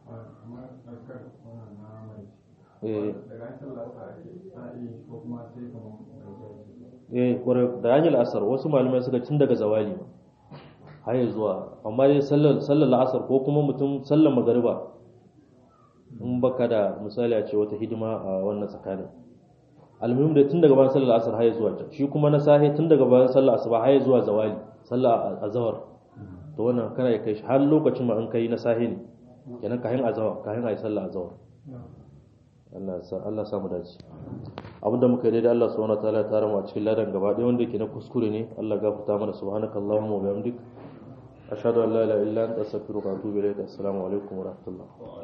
eh kwarai da hanyar asar wasu malamai suka tun daga zawali har zuwa amma dai sallar sallar la'asar ko kuma mutum sallar magariba in baka da misali a ce wata hidima a wannan tsakanin almuhim da tun daga bayan sallar asar har zuwa can shi kuma na sahi tun daga bayan sallar asuba har zuwa zawali sallar azhar to wannan kana ya kai shi har lokacin ma an kai na sahi ne kenan kayan azhar kayan ayi sallar azhar Allah sa Allah samu dace abinda muka yi daidai Allah subhanahu wataala ya tara mu a cikin ladan gaba ɗaya wanda yake na kuskure ne Allah gafarta mana subhanakallahumma wa bihamdik ashhadu an la ilaha illa anta astaghfiruka wa atubu ilayk assalamu alaikum wa rahmatullah